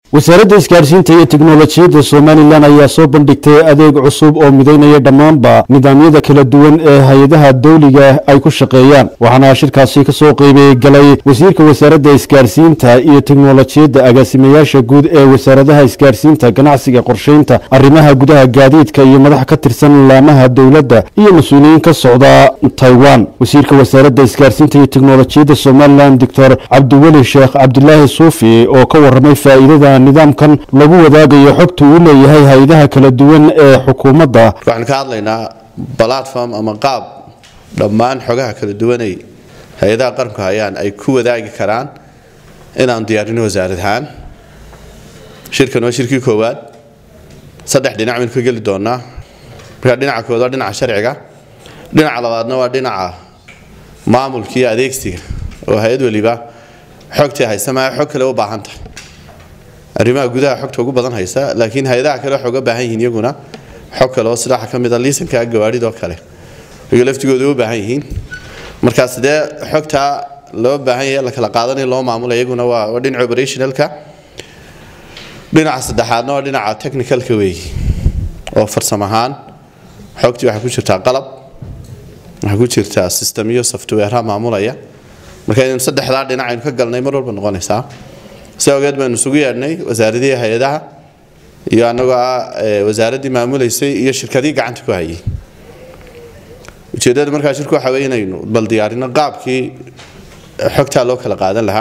wasaaradda isgaarsiinta iyo teknolojiyadda somalilan ayaa soo bandhigtay adeeg cusub oo midaynaya dhammaanba nidaamyada kala duwan ee hay-adaha dawliga ay ku shaqeeyaan waxaana shirkaasi kasoo qeybay galay wasiirka wasaaradda isgaarsiinta iyo teknolojiyadda agaasimayaasha guud ee wasaaradaha isgaarsiinta ganacsiga qorsheynta arrimaha gudaha gaadiidka iyo madax ka tirsan laamaha dowladda iyo mas-uuliyiin ka socda taiwan wasiirka wasaaradda isgaarsiinta iyo teknolojiyadda somalilan doctor cabdiweli sheekh cabdilaahi suufi oo ka waramay faa'iidada nidaamkan lagu wadaagayo xogta uu leeyahay hay-adaha kala duwan ee xukuumadda waxaan ka hadlaynaa platform ama qaab dhammaan xogaha kala duwanay hay-adaha qaranku hayaan ay ku wadaagi karaan inaan diyaarino wasaarad ahaan shirkan waa shirkii koowaad saddex dhinac baynu ka geli doonaa marka dhinaca koowaad waa dhinaca sharciga dhinaca labaadna waa dhinaca maamulka iyo adeegsiga oo hay-ad waliba xogtii haysa maa xog kale u baahan tahay arrimaha gudaha xogta ugu badan haysa laakiin hay-adaha kale waxay uga baahan yihiin iyaguna xog kale oo sida waxaa ka mid a liisanka gawaadhidoo kale iyaga laftigooda u baahan yihiin markaa sidee xogtaa loo baahan yahay la kala qaadanayo loo maamula iyaguna waa waa dhinaca operationalka dhinaca saddexaadna waa dhinaca technicalka weeyi oo farsam ahaan xogtii waxaa ku jirtaa qalab waxaa ku jirtaa system iyo softwareha maamulaya marka inaynu saddexdaa dhinac aynu ka galnay mar walba noqonaysaa si ogeed baynu isugu yeedhnay wasaaradihii hay-adaha iyo annagoo ah wasaaraddii maamulaysay iyo shirkadii gacanta ku hayay ujeeddada markaa shirku waxa wey inaynu bal diyaarino qaabkii xogtaa loo kala qaadan lahaa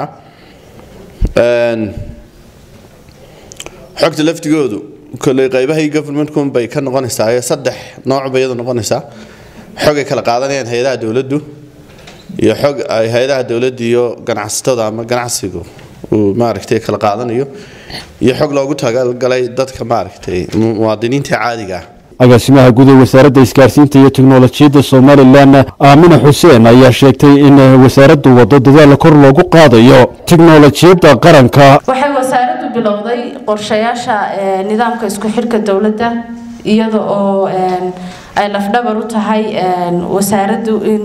xogta laftigoodu kolley qaybahii governmentkun bay ka noqonaysaa ee saddex nooc bay iyadu noqonaysaa xog ay kala qaadanayaan hay-adaha dowladdu iyo xog ay hay-adaha dowladda iyo ganacsatada ama ganacsigu uu maaragtay kala qaadanayo iyo xog loogu talagalay dadka maaragtay muwaadiniinta caadiga ah agaasimaha guud ee wasaaradda isgaarsiinta iyo teknolojiyadda somalilan aamina xuseen ayaa sheegtay in wasaaraddu waddo dadaal kor loogu qaadayo teknolojiyadda qaranka waxay wasaaraddu bilowday qorshayaasha nidaamka isku xidhka dowladda iyada oo ay lafdhabar u tahay wasaaraddu in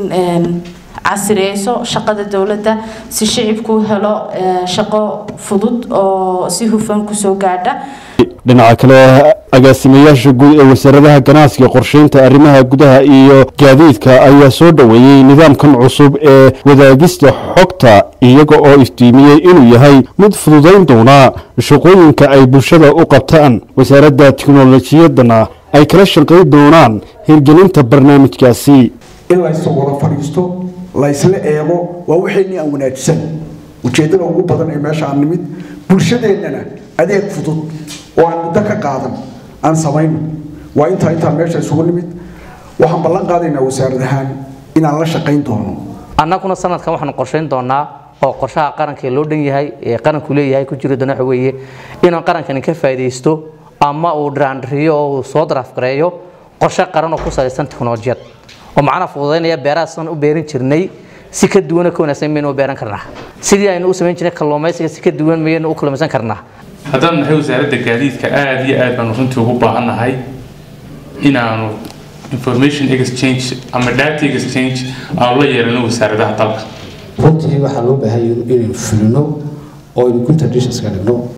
casireyso shaqada dowladda si shicibku helo shaqo fudud oo si hufan kusoo gaadha dhinaca kale agaasimayaasha guud ee wasaaradaha ganacsiga qorsheynta arrimaha gudaha iyo gaadiidka ayaa soo dhoweeyey nidaamkan cusub ee wadaagista xogta iyaga oo iftiimiyey inuu yahay mid fududayn doona shaqooyinka ay bulshada u qabtaan wasaaradda teknolojiyadana ay kala shaqayn doonaan hirgelinta barnaamijkaasi in laysu wada fadhiisto laysla eego waa waxaynii aan wanaagsan ujeeddada ugu badan ee meesha aan nimid bulshadeennana adeeg fudud oo aan muddo ka qaadan aan samayno waa intaa intaan meesha isugu nimid waxaan ballan qaadaynaa wasaarad ahaan inaan la shaqayn doono annaguna sanadkan waxaanu qorshayn doonaa oo qorshaha qaranka loo dhan yahay ee qaranku leeyahay ku jiri doona waxa weeye inaan qarankani ka faa'iidaysto ama uu dhiraandhiriyo oo uu soo daraafgareeyo qorshe qaran oo ku salaysan teknolojiyad oo macnaha fududaynaya beeraha sidan u beerin jirnay si ka duwana ka wanaagsan maynu u beeran karnaa sidii aynu u samayn jirnay kalluumaysiga si ka duwan maynu u kalluumaysan karnaa haddaan nahay wasaaradda gaadiidka aada iyo aad baanu runtii ugu baahannahay inaanu information exchange ama data exchange aanu la yeelano wasaaradaha dalka runtii waxaa loo baahan inaynu fulino oo aynu good traditions ka dhigno